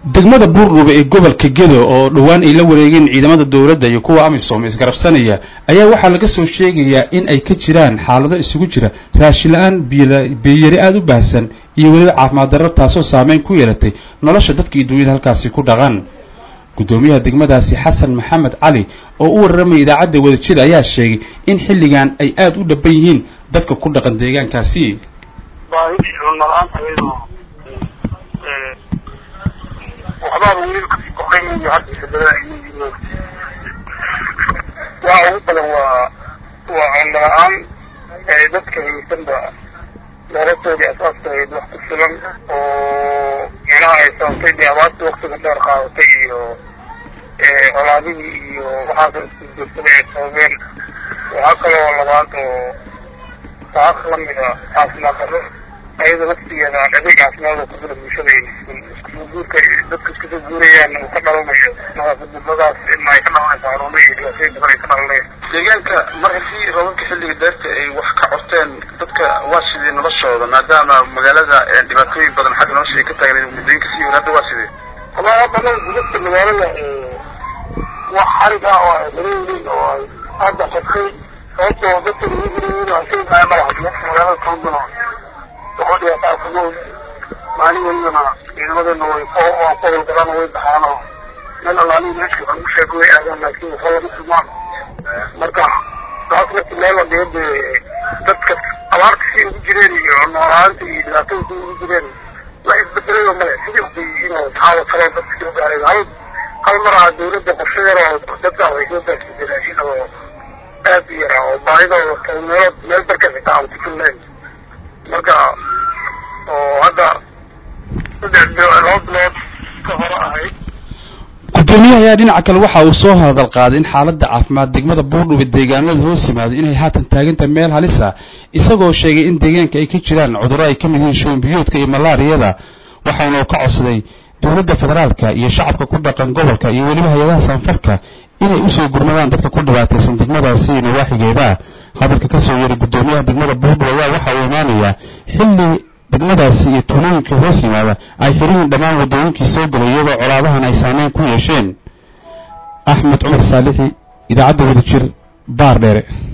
degmada buurdhube ee gobolka gedo oo dhowaan ay la wareegeen ciidamada dowladda iyo kuwa amisom isgarabsanaya ayaa waxaa laga soo sheegayaa in ay ka jiraan xaalado isugu jira raashin la-aan biyari aada u baahsan iyo weliba caafimaad darro taasoo saameyn ku yeelatay nolosha dadka iyo dunyada halkaasi ku dhaqan guddoomiyaha degmadaasi xasan maxamed cali oo u warramaya idaacadda wadajir ayaa sheegay in xilligan ay aada u dhaban yihiin dadka ku dhaqan deegaankaasi waxbaa weli kasii koqaynayo hadda badan ay yihiin waxa ugu badan waa waa cunno la-aan dadka haysanba noloshoodii asaaskahayd wax ku filan oo micnaha ay sababtay dee abaartii waktiga dheer qaadatay iyo colaadihii iyo waxaasa isku joogsaday ay sababeen waxaa kaloo labaad oo saaq lamida caafimaad darro ayada laftigeeda aan adeeg caafimaad oo kujira bulshada iskusoo guurka dadka iskusoo guurayaan uu ka dhalanayo nadaafadnimadaas in ay ka dhalanayso xaruumo iyo dhibaatooyin badan ay ka dhalanayaan deegaanka mar haddii roobabka xilliga deerta ay wax ka corteen dadka waa sidee noloshooda maadaama magaalada dhibaatooyin badan xagga nolosha ay ka taagnayd muddooyinka sii hor hadda waa sidee wallahi hadda anaga gudubta magaalada wax xarig ah oo ay dareeyiin oo ay hadda xirtay sababtoo dadka lagu guriyin asay maa madaxa magaalada toogano waxoo dhibaataa kugood maalin welibana ciidamadana way waa ku howlgalaan way baxaan oo meel allaalihi meeshka lagu sheego way aadaan laakiin waxba lama sumaan marka taas marki meel la dhigo dee dadka abaarta si ugu jireen iyo noolaanta iyo dhibaatada si ugu jireen wax isbedelayo male sidii ubay inuu taxaawad kale dadka soo gaaray hal hal mar ah dawladda qorshe yar oo dadka ay soo gaarsiisay raashin oo aad u yara oo baahidooda meelood meel barka xitaa aan ku filnayn marka oo hadda saddex laba bilood ka hore ahayd gudoomiyaha ayaa dhinaca kale waxa uu soo hadal qaaday in xaaladda caafimaad degmada buurdhube deegaanada hoos yimaado inay haatan taagantahay meel halis ah isagoo sheegay in deegaanka ay ka jiraan cudurro ay ka mid yihiin shuban biyoodka iyo malaariyada waxaana uu ka codsaday dowladda federaalka iyo shacabka ku dhaqan gobolka iyo weliba hay-adaha sanfarka inay usoo gurmadaan dadka ku dhibaataysan degmadaasi iyo nawaaxigeeda hadalka kasoo yeeray guddoomiyaha degmada buurdhube ayaa waxa uu imaanayaa xilli degmadaasi iyo tuulooyinka hoos yimaada ay xirihiin dhammaan waddooyinkii soo galay iyadoo colaadahan ay saameyn ku yeesheen axmed cumar saalixi idaacadda wadajir baar dheere